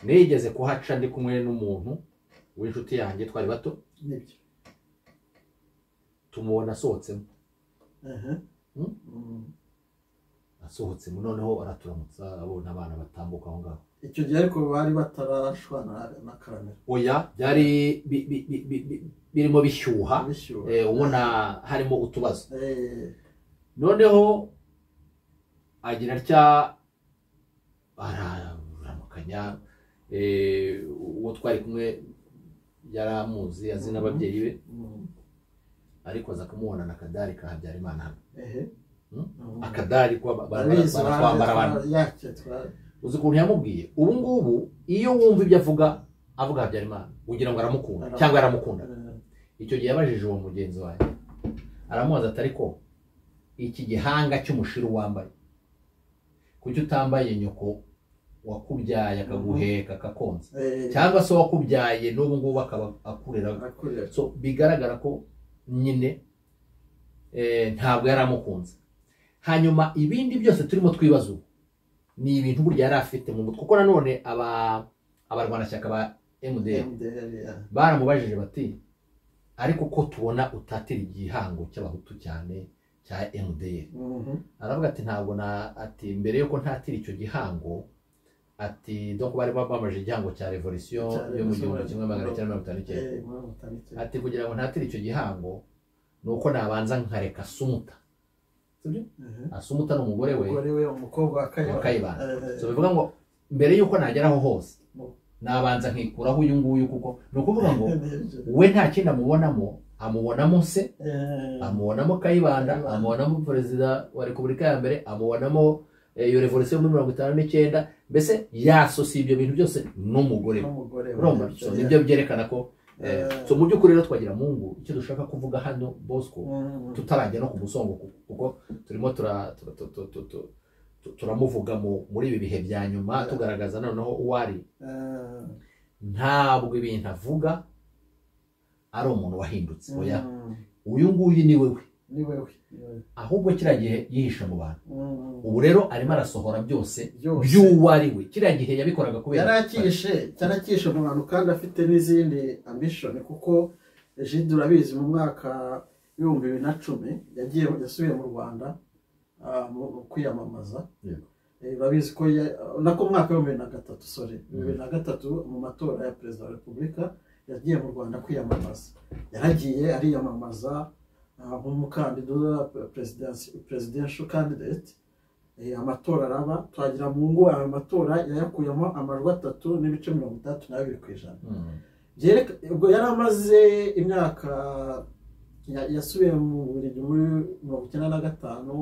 nigeze kuhaca ndi kumwe n'umuntu w'inshuti yanjye twari bato Nibyo. tumubona asohotsemo Aha. Hmm? Mhm. asohotsemo noneho araturamutsa abona abana batambuka aho ngaho icyo gihe ariko bari batarashwana na karamera oya byari bi- bi- bi- bi- bi- birimo bishyuha bishyuha eh, ubona harimo utubazo Eh, noneho agira atya araramukanya eh, uwo twari kumwe yari amuzi azi n'ababyeyi be mm, ariko aza kumuhona na kadari ka habyarimana hano ehe. Hmm? Mm. akadari ko ba- ba- Barabizi, ba- baratwambara abantu barabizi, yake twa- uzi ukuntu yamubwiye ubu ngubu iyo wumva ibyo avuga avuga habyarimana ugira ngo aramukunda Aramukunda. cyangwa yaramukunda eh, icyo gihe yabajije uwo mugenzi wanjye aramubaza ati ariko iki gihanga cy'umushiru wambaye kuki utambaye nyoko wakubyaye akaguheka akakonsa eh, cyangwa se wakubyaye n'ubu ngubu akaba akurera akorera. so bigaragara ko nyine eh, ntabwo yari amukunze hanyuma ibindi byose turimo twibaza ubu ni ibintu burya yari afite mu mutwe kuko nanone aba abarwanashyaka ba mdr MDR, yeah. baramubajije bati ariko ko tubona utatira igihango cy'abahutu cyane cya MDR Mhm. aravuga ati ntabwo na ati mbere yuko ntatira icyo gihango ati doko bari bamamaje igihango cya revolisiyo Cya yo mu revolution, gihumbi kimwe magana cyenda mirongo itanu n'icyenda Eh, muri Mutara icyenda. ati kugira ngo ntatire icyo gihango ni uko nabanza nkareka sumuta Sibyo? Ehe. Ah, sumuta ni umugore we umugore we umukobwa wa wa kayibanda kayibanda Eh, so bivuga ngo mbere yuko nageraho hose Mm. nabanza nkikuraho uyu nguyu kuko ni ukuvuga ngo nibyo. we nta kindi amubonamo amubonamo se Eh, amubonamo kayibanda amubonamo perezida wa repubulika ya mbere amubonamo eh, iyo revolisiyo muri mirongo itanu n'icyenda mbese yasosiye ibyo bintu byose n'umugore we n'umugore we. urumva so nibyo byerekana ko eh, Eh. so mu by'ukuri rero twagira mungu icyo dushaka kuvuga hano bosco Mhm. tutarajya no ku musongo ku- kuko turimo tura- tu- tu- tu- tu- tu- tu- turamuvuga mu- muri ibi bihe bya nyuma Yeah. tugaragaza noneho uwo ari Eh, ntabwo ibintu avuga ari umuntu wahindutse oya mhm. uyu nguyu ni we we ni wewe ni wewe. ahubwo kiriya gihe yihishe mu bantu Mhm. ubu rero arimo arasohora byose Byose. by'uwo ari we kiriya gihe yabikoraga kubera yarakishe yarakishe umuntu kandi afite n'izindi ambishoni kuko jide urabizi mu mwaka w'ibihumbi bibiri na cumi yagiye yasubiye mu rwanda ah, mu mu kwiyamamaza Yego. Eh, urabizi ko ya- nako mu mwaka w'ibihumbi bibiri na gatatu sore bibiri na gatatu mu matora ya perezida wa repubulika yagiye mu rwanda kwiyamamaza yaragiye ariyamamaza ah, nk'umukandida wa perezidansi perezidensho kandidate Eh, amatora araba twagira mu ngo ayo matora yayakuyemo amajwi atatu n'ibice mirongo itandatu n'abiri ku ijana Mm. Byereka- ubwo yari amaze imyaka ya- yasubiye mu buriri muri mirongo icyenda na gatanu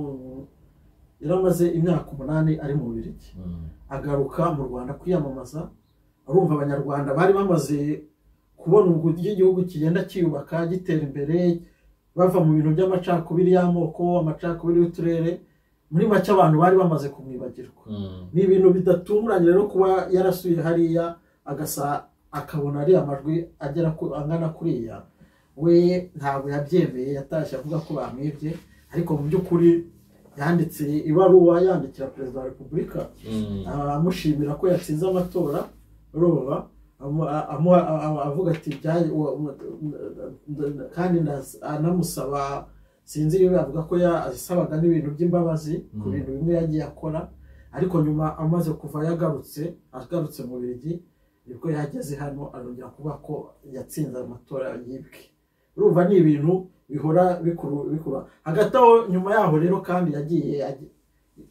yari amaze imyaka umunani ari mu birigi Mm. agaruka mu rwanda kwiyamamaza arumva abanyarwanda bari bamaze kubona uburyo igihugu kigenda cyiyubaka gitera imbere bava mu bintu by'amacakubiri y'amoko amacakubiri y'uturere muri make abantu bari bamaze kumwibagirwa Mm. ni ibintu bidatunguranye rero kuba yarasuye hariya agasa akabona ariya amajwi agera ku angana kuriya we ntabwo yabyemeye yatashye avuga ko bamwibye ariko mu by'ukuri yanditse ibaruwa yandikira perezida wa repubulika Mm. amushimira ko yatsinze amatora urumva amu- a- amu- a- a- avuga ati "Byaje- wa- wa- nda- nda- kandi nas- anamusaba sinzi iyo avuga ko yasabaga n'ibintu by'imbabazi ku Mm. bintu bimwe yagiye akora ariko nyuma amaze kuva yagarutse agarutse mu birigi nibwo yageze hano arongera kuvuga ko yatsinze amatora yibwe urumva ni ibintu bihora bikuru- bikura hagati aho nyuma yaho rero kandi yagiye ajya-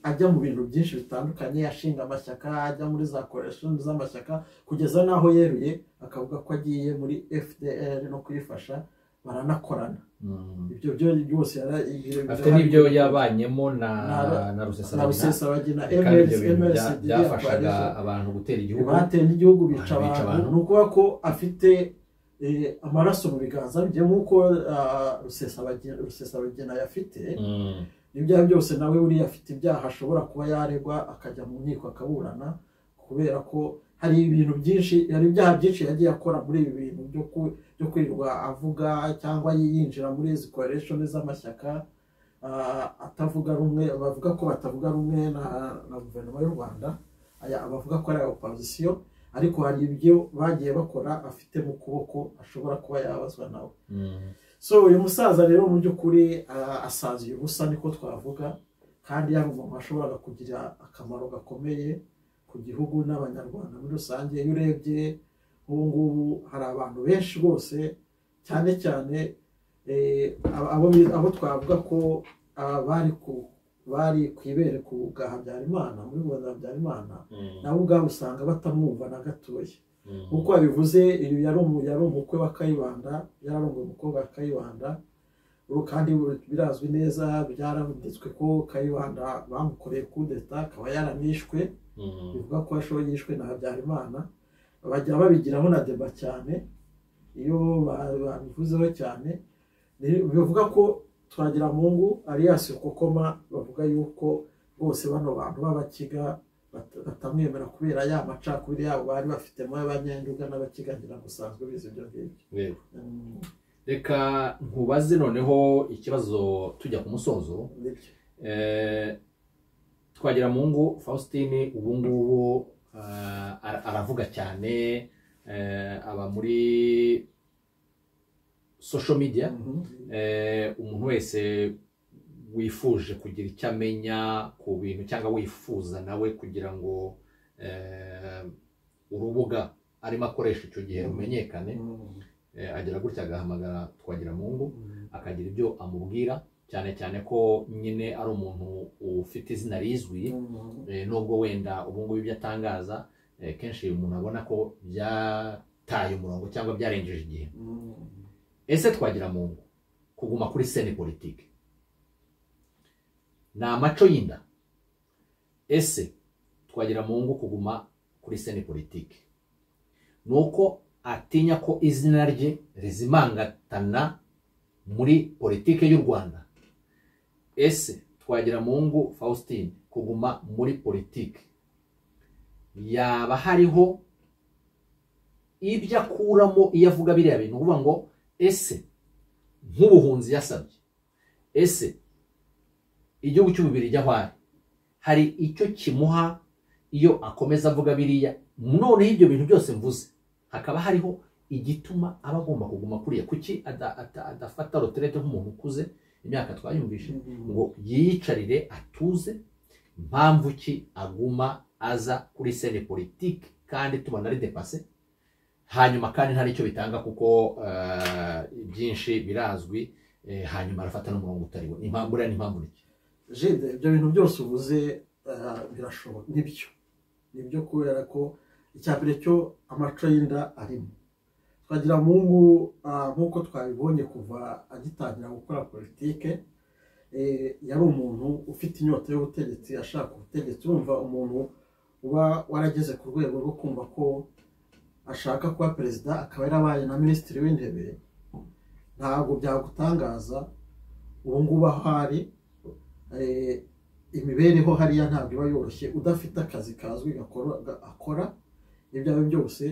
ajya mu bintu byinshi bitandukanye ashinga amashyaka ajya muri za koreshoni z'amashyaka kugeza n'aho yeruye akavuga ko agiye muri fdr no kuyifasha baranakorana Mm. ibyo byo byose yara- ibyo- afite n'ibyo yabanyemo na Na- na na rusesabagina rusesabagina kandi ibyo bintu bya- mlcd byafashaga abantu gutera igihugu bateye n'igihugu bica Bica abantu abantu. ni ukuvuga ko afite eh, amaraso mu biganza bye nk'uko ah, rusesabagina rusesabagina yafite Mm. ibyaha byose nawe buriya afite ibyaha ashobora kuba yaregwa akajya mu nkiko akaburana kubera ko hari ibintu byinshi hari ibyaha byinshi yagiye akora muri ibi bintu byo ku- byo kwirirwa avuga cyangwa yinjira muri izi koreshoni z'amashyaka ah, atavuga rumwe bavuga ko batavuga rumwe na na guverinoma y'u rwanda aya bavuga ko ari aya opozisiyo ariko hari ibyo bagiye bakora afite mu kuboko ashobora kuba yabazwa nawe Mm. so uyu musaza rero mu by'ukuri ah, asaziye ubusa niko twavuga kandi yari umuntu ashobora kugira akamaro gakomeye ku gihugu n'abanyarwanda muri rusange iyo urebye ubu ngubu hari abantu benshi bose cyane cyane eh, abo- abo bi- abo twavuga ko ah, bari ku bari ku ibere ku bwa habyarimana muri bo na habyarimana nabo ubwabo usanga batamwumva na gatoya nk'uko babivuze uyu yari umu- yari umukwe wa kayibanda yararongoye umukobwa wa kayibanda ubu kandi birazwi neza byaravugitswe ko kayibanda bamukoreye kudeta akaba yaranishwe bivuga ko ashoboye yishwe na habyarimana bajya babigiraho na deba cyane iyo ba- babivuzeho cyane Ni- bivuga ko twagiramungu alias kokoma bavuga yuko bose bano bantu b'abakiga bat- batamwemera kubera ya macakubiri yabo bari bafitemo y'abanyanduga n'abakiga ngira ngo usanzwe bizi ibyo ngibyo Yego. Mm, reka nkubaze noneho ikibazo tujya ku musozo nibyo. Eh, twagira mu ngo faustin ubu ngubu ah, ara- aravuga cyane eh, aba muri social media Mhm. Eh, umuntu wese wifuje kugira icyo amenya ku bintu cyangwa wifuza nawe kugira ngo eh, urubuga arimo akoresha icyo gihe rumenyekane Mm. eh, agira gutya agahamagara twagira mu ngo Mm. akagira ibyo amubwira cyane cyane ko nyine ari umuntu ufite izina rizwi Mm. eh, nubwo wenda ubu ngubu ibyo atangaza eh, kenshi umuntu abona ko byataye umurongo cyangwa byarengeje igihe Mm. ese twagira mu ngo kuguma kuri sene politike ni amaco y'inda ese twagira mu ngo kuguma kuri sene politike ni uko atinya ko izina rye rizimangatana muri politike y'u rwanda ese twagira mu ngo faustin kuguma muri politike yaba hariho ibyo akuramo iyo avuga biriya bintu uvuga ngo ese nk'ubuhunzi yasabye ese igihugu cy'ububiri aho ari hari icyo kimuha iyo akomeza avuga biriya noneho ibyo bintu byose mvuze hakaba hariho igituma aba agomba kuguma kuriya kuki ada- ada- adafata roterete nk'umuntu ukuze imyaka twayumvishe ngo yiyicarire atuze impamvu ki aguma aza kuri sene politike kandi tubona ari depase hanyuma kandi nta n'icyo bitanga kuko eh, byinshi birazwi eh, hanyuma arafata n'umurongo utari we impamvu buriya ni impamvu niki jide ibyo bintu byose uvuze ah, birashoboka nibyo nibyo kubera ko icya mbere cyo amaco y'inda arimo twagira mungu nk'uko twabibonye kuva agitangira gukora politike eh, yari umuntu ufite inyota y'ubutegetsi ashaka ubutegetsi urumva umuntu uba warageze ku rwego rwo kumva ko ashaka kuba perezida akaba yarabaye na minisitiri w'intebe ntabwo byagutangaza ubu ngubu aho ari eh, imibereho hariya ntabwo iba yoroshye udafite akazi kazwi gakora- ga- akora ibyo ari byo byose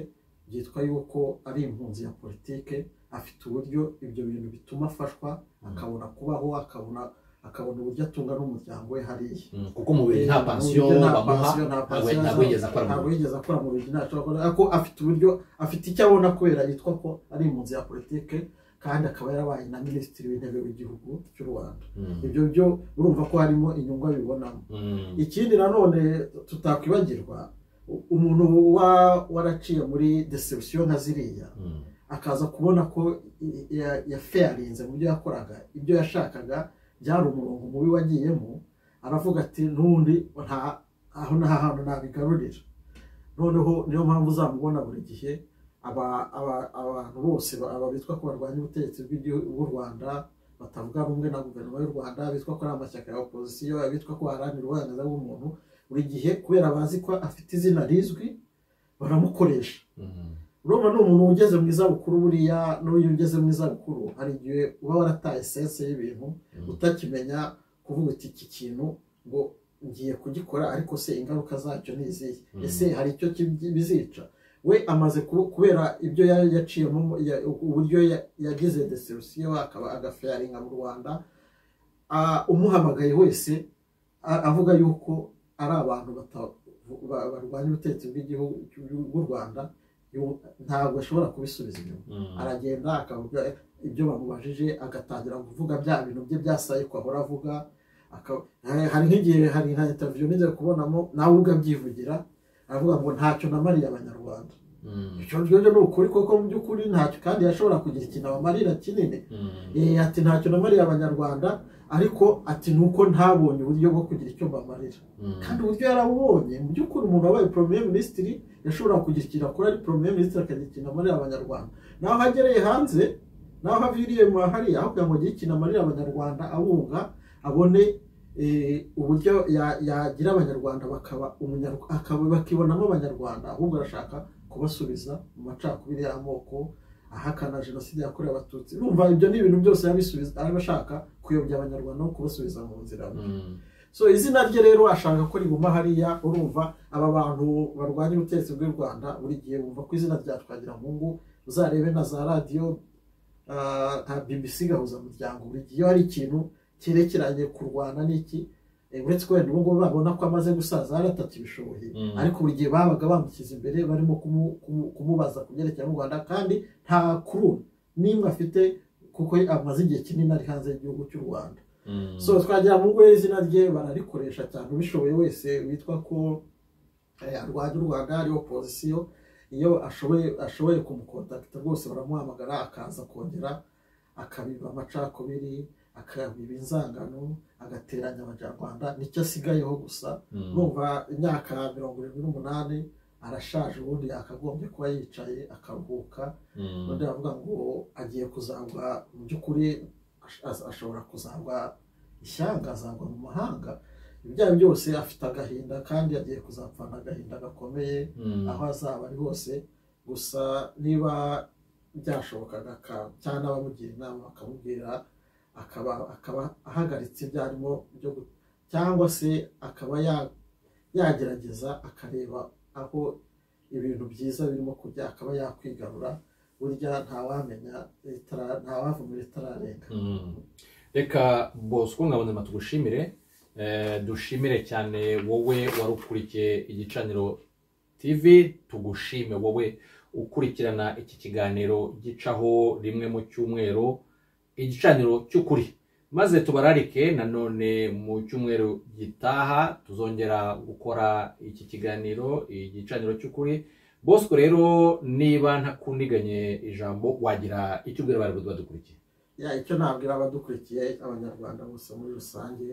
byitwa yuko ari impunzi ya politike afite uburyo ibyo bintu bituma afashwa akabona kubaho akabona akabona uburyo atunga n'umuryango we hariya Mm, kuko mu Bubiligi nta pansiyo Uburyo nta bamuha pansiyo, nta ntabwo pansiyo ntabwo yigeze akora mu ntabwo Bubiligi. yigeze akora mu bintu ntacyo akora ariko afite uburyo afite icyo abona kubera yitwa ko ari impunzi ya politike kandi akaba yarabaye na minisitiri w'intebe w'igihugu cy'u Rwanda Mm, ibyo byo urumva ko harimo inyungu abibonamo mm, ikindi nanone tutakwibagirwa u- umuntu uba waraciye muri deception nka ziriya mm, akaza kubona ko i- ya- yafarinze mu byo yakoraga ibyo yashakaga byari umurongo mubi wagiyemo aravuga ati n'undi nta- aho nta hantu nabigarurira noneho niyo mpamvu uzamubona buri gihe aba- aba- abantu bose ba- aba bitwa ko barwanya ubutegetsi bw'igihugu bw'u rwanda batavuga rumwe na guverinoma y'u rwanda bitwa ko ari amashyaka ya opozisiyo abitwa ko haranira uburenganzira bw'umuntu buri gihe kubera bazi ko afite izina rizwi baramukoresha mm, urumva ni umuntu ugeze mu izabukuru buriya n'uyu ugeze mu izabukuru hari igihe uba warataye esense y'ibintu mm. utakimenya kuvuga uti iki kintu ngo ngiye kugikora ariko se ingaruka zacyo ni izihe Mm. ese hari icyo ki- bizica we amaze ku- kubera ibyo yari yaciyemo ya- uburyo ya- yagize deserusiyo akaba agafaringa mu rwanda a- umuhamagaye wese a- avuga yuko ari abantu bata- ba- barwanya ubutegetsi bw'igihugu bw'u rwanda yu- ntabwo ashobora kubisubiza inyuma aragenda akavuga ibyo bamubajije agatangira kuvuga bya bintu bye byasaye ko ahora avuga akaba- eh, hari nk'igihe hari nka intaviyo nigeze kubonamo nawe ubwo abyivugira avuga ngo ntacyo namariye abanyarwanda Mm, icyo ngicyo ni ukuri kuko mu by'ukuri ntacyo kandi yashobora kugira ikintu abamarira kinini mm, Eh, ati ntacyo namariye abanyarwanda ariko ati ni uko ntabonye uburyo bwo kugira icyo mbamarira mm. kandi uburyo yarabubonye mu by'ukuri umuntu wabaye poromeye minisitiri yashobora kugira ikintu akora ari poromeye minisitiri akagira ikintu amarira abanyarwanda naho agereye hanze naho aviriye mu hariya aho kugira ngo agire ikintu amarira abanyarwanda abunga abone eh, uburyo ya- yagira abanyarwanda bakaba umunyarwa- akaba- bakibonamo abanyarwanda ahubwo arashaka kubasubiza mu macakubiri y'amoko ahakana jenoside yakorewe abatutsi urumva ibyo ni ibintu byose yabisubiza araba ashaka kuyobya abanyarwanda no kubasubiza mu nzira Mm, so izina rye rero ashaka ko riguma hariya urumva aba bantu barwanya ubutegetsi bw'u rwanda buri gihe bumva ko izina rya twagiramungu uzarebe na za radiyo ah, nka bbc gahuzamuryango buri gihe iyo hari ikintu cyerekeranye kurwana n'iki eh, uretse ko wenda ubu ngubu babona ko amaze gusaza yaratakibishoboye Mm. ariko buri gihe babaga bamushyize imbere barimo kumu- kumu- kumubaza ku byerekeranye n'u rwanda kandi nta kuru n'imwe afite kuko amaze igihe kinini ari hanze y'igihugu cy'u rwanda mm. so twagira mu rwe izina rye bararikoresha cyane ubishoboye wese witwa ko eh, arwanya u rwanda ari opozisiyo iyo ashoboye ashoboye kumukontakita rwose baramuhamagara akaza kongera akabiba amacakubiri akabiba inzangano agateranya abanyarwanda nicyo asigayeho gusa Mm. numva imyaka mirongo irindwi n'umunani arashaje ubundi yakagombye kuba yicaye akaruhuka Mm. undi aravuga ngo agiye kuzagwa mu by'ukuri ash- ash- ashobora kuzagwa ishyanga azagwa mu mahanga ibyaha byose afite agahinda kandi agiye kuzapfana agahinda gakomeye Mm. aho azaba ari hose gusa niba byashobokaga aka- cyangwa abamugira inama bakamubwira akaba akaba ahagaritse ibyo arimo byo gu- cyangwa se akaba ya- yagerageza akareba aho ibintu byiza birimo kujya akaba yakwigarura burya ntawamenya ritara- ntawava muri ritararenga Mm. reka bosco ngabonzima tugushimire Eh, dushimire cyane wowe wari ukurikiye igicaniro tv tugushime wowe ukurikirana iki kiganiro gicaho rimwe mu cyumweru igicaniro cy'ukuri maze tubararike nanone mu cyumweru gitaha tuzongera gukora iki kiganiro igicaniro cy'ukuri bosco rero niba ntakundiganye ijambo wagira icyo ubwira abantu badukurikiye ya icyo nabwira abadukurikiye abanyarwanda bose muri rusange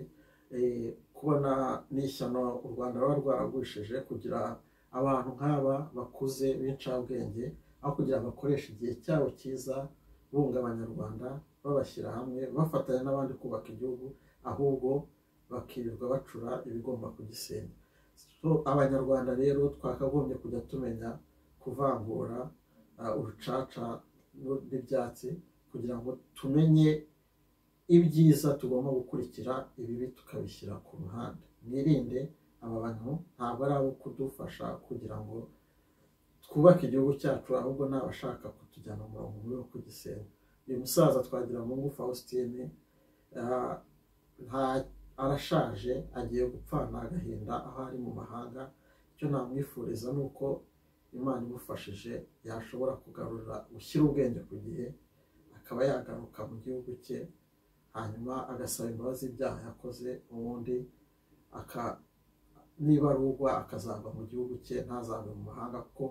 eh, kubona n'ishyano u rwanda ruba rwaragurishije kugira abantu nk'aba bakuze b'incabwenge aho kugira bakoreshe igihe cyabo cyiza bunga abanyarwanda babashyira hamwe bafatanya n'abandi kubaka igihugu ahubwo bakirirwa bacura ibigomba kugisenya so abanyarwanda rero twakagombye kujya tumenya kuvangura ah, urucaca n'u- n'ibyatsi kugira ngo tumenye ibyiza tugomba gukurikira ibibi tukabishyira ku ruhande mwirinde aba bantu ntabwo ari abo kudufasha kugira ngo twubake igihugu cyacu ahubwo ni abashaka kutujyana mu murongo mubi wo kugisenya uyu musaza twagira mungu fausitine ah, nta- arashaje agiye gupfana agahinda aho ari mu mahanga icyo namwifuriza ni uko imana imufashije yashobora kugarura gushyira ubwenge ku gihe akaba yagaruka mu gihugu cye hanyuma agasaba imbabazi ibyaha yakoze ubundi aka niba arugwa akazava mu gihugu cye ntazave mu mahanga kuko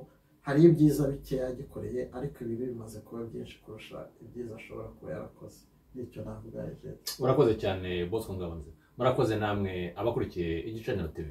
hari ibyiza bike yagikoreye ariko ibibi bimaze kuba byinshi kurusha ibyiza ashobora kuba yarakoze nicyo navuga ejo murakoze cyane bosco ngabonze murakoze namwe abakurikiye igicaniro tv